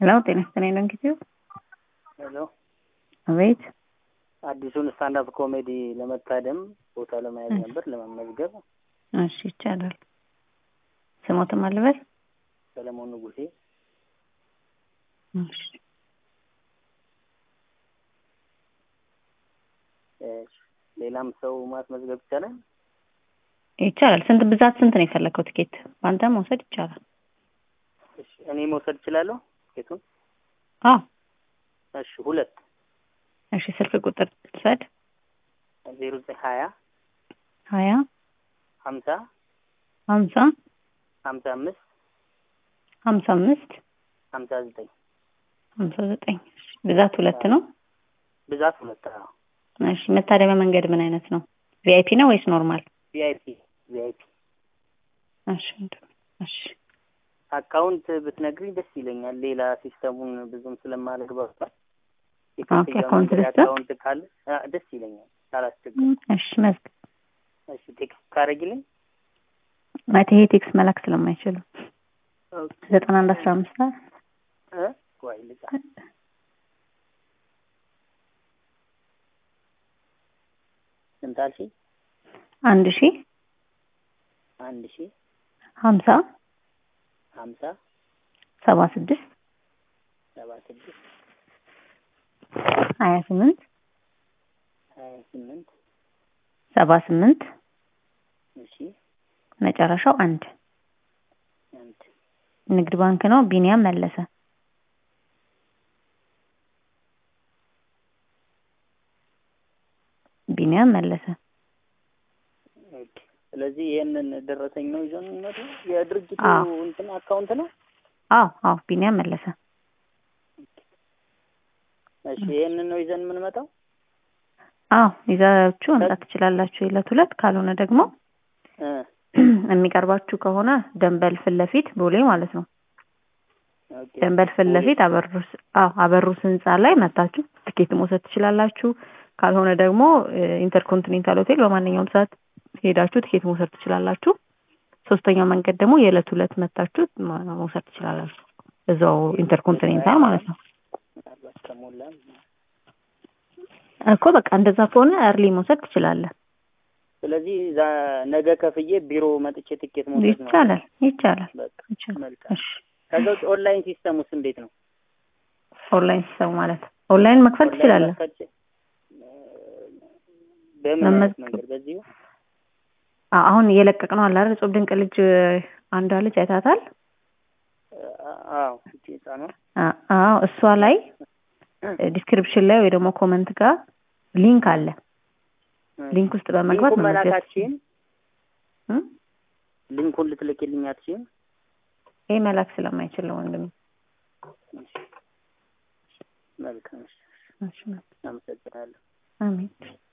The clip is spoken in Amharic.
ሄሎ ጤና ይስጥልኝ ለንጊዜው ሄሎ አቤት አዲሱን ስታንዳፕ ኮሜዲ ለመታደም ቦታ ለመያዝ ነበር ለመመዝገብ። እሺ ይቻላል። ስሞትም አልበል ሰለሞን ንጉሴ እሺ እሺ፣ ሌላም ሰው ማስመዝገብ ይቻላል? ይቻላል። ስንት ብዛት ስንት ነው የፈለከው ትኬት? በአንተ መውሰድ ይቻላል። እሺ፣ እኔ መውሰድ እችላለሁ ቲኬቱን? አዎ እሺ፣ ሁለት እሺ። ስልክ ቁጥር ትውሰድ። ዜሮ ዘጠኝ ሀያ ሀያ ሀምሳ ሀምሳ ሀምሳ አምስት ሀምሳ አምስት ሀምሳ ዘጠኝ ሀምሳ ዘጠኝ ብዛት ሁለት ነው። ብዛት ሁለት አዎ። እሺ መታደሚያ መንገድ ምን አይነት ነው? ቪአይፒ ነው ወይስ ኖርማል? ቪአይፒ ቪአይፒ እሺ እሺ አካውንት ብትነግሪኝ ደስ ይለኛል። ሌላ ሲስተሙን ብዙም ስለማልግባባት ኦኬ፣ አካውንት ልስጥ? አካውንት ካለ አ፣ ደስ ይለኛል ካላስቸግር። እሺ መዝግ እሺ ቴክስት ካረጊልኝ ማለት ይሄ ቴክስት መላክ ስለማይችሉ ዘጠና አንድ አስራ አምስት እ ቆይ ልጻፍ። ስንት አልሽኝ? አንድ ሺ አንድ ሺ ሀምሳ ሀምሳ ሰባ ስድስት ሰባ ስድስት ሀያ ስምንት ሀያ ስምንት ሰባ ስምንት እሺ መጨረሻው አንድ አንድ ንግድ ባንክ ነው። ቢኒያም መለሰ። ቢኒያም መለሰ። ኦኬ። ስለዚህ ይሄንን ደረሰኝ ነው ይዘን የምንመጣው? የድርጅቱ አዎ። እንትን አካውንት ነው? አዎ አዎ ቢኒያም መለሰ። እሺ ይሄንን ነው ይዘን የምንመጣው? አዎ ይዛችሁ መምጣት ትችላላችሁ የዕለት ሁለት ካልሆነ ደግሞ እ የሚቀርባችሁ ከሆነ ደንበል ፊት ለፊት ቦሌ ማለት ነው። ኦኬ። ደንበል ፊት ለፊት አበሩስ አዎ አበሩስ ህንጻ ላይ መታችሁ ትኬት መውሰድ ትችላላችሁ። ካልሆነ ደግሞ ኢንተርኮንቲኔንታል ሆቴል በማንኛውም ሰዓት ሄዳችሁ ትኬት መውሰድ ትችላላችሁ። ሶስተኛው መንገድ ደግሞ የዕለት ሁለት መታችሁ ማ- መውሰድ ትችላላችሁ። እዛው ኢንተርኮንቲኔንታል ማለት ነው ምናልባት ከሞላ እኮ በቃ እንደዛ ከሆነ እርሊ መውሰድ ትችላለህ። ስለዚህ ዛ ነገ ከፍዬ ቢሮ መጥቼ ትኬት መውሰድ ነው። ይቻላል ይቻላል በቃ ይቻላል። መልካም። እሺ ከዛ ውጭ ኦንላይን ሲስተም ውስጥ እንዴት ነው? ኦንላይን ሲስተም ማለት ኦንላይን መክፈል ኦንላይን ትችላለህ። መክፈል ች- በምን አይነት መመዝገብ- መንገድ? በዚሁ አ- አሁን እየለቀቅ ነው አለ አይደል? እጹብ ድንቅ ልጅ አንዷ ልጅ አይታታል። አ- አዎ እቺ ህጻኗ አ- አዎ እሷ ላይ ዲስክሪፕሽን ላይ ወይ ደግሞ ኮመንት ጋር ሊንክ አለ። ሊንክ ውስጥ በመግባት ሊንኩን መመዝገብ መላካችን እም? ሊንኩን ልትልክልኝ አትችይም? ይሄ መላክ ስለማይችል ነው ወንድም። እሺ። መልካም እሺ። እሺ፣ አመሰግናለሁ። አሜን